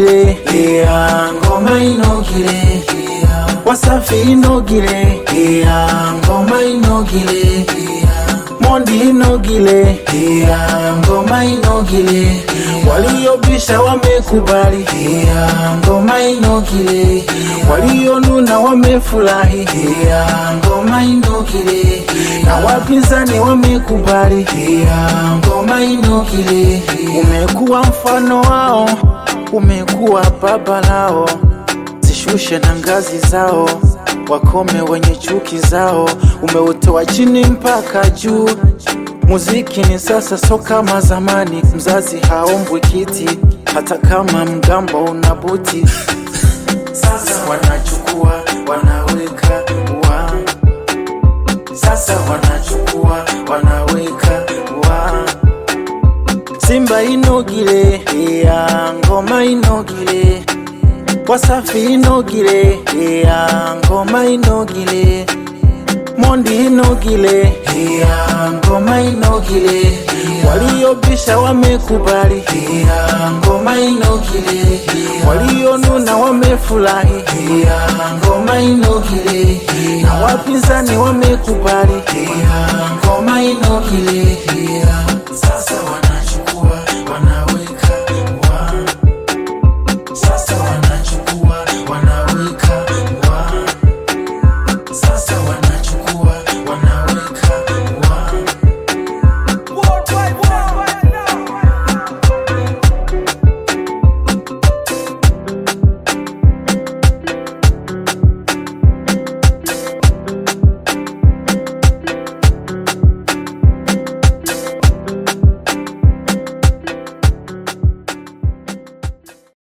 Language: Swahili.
inogile yeah, ngoma inogile yeah. wasafi inogile yeah, ngoma inogile yeah. mondi inogile yeah, ngoma inogile waliobisha wamekubali yeah, ngoma inogile walionuna wamefurahi yeah, ngoma inogile na wapinzani wamekubali yeah, ngoma inogile umekuwa mfano wao umekuwa baba lao zishushe na ngazi zao wakome wenye chuki zao umeutoa chini mpaka juu muziki ni sasa so kama zamani mzazi haombwi kiti hata kama mgambo una buti sasa wanachukua wanaweka wa sasa wanachukua wanaweka wa simba inogile ya ngoma inogile wasafi inogile ya ngoma inogile mondi inogile ya ngoma inogile waliobisha wamekubali ya ngoma inogile walionuna wamefurahi ya ngoma inogile na wapinzani wamekubali ya ngoma inogile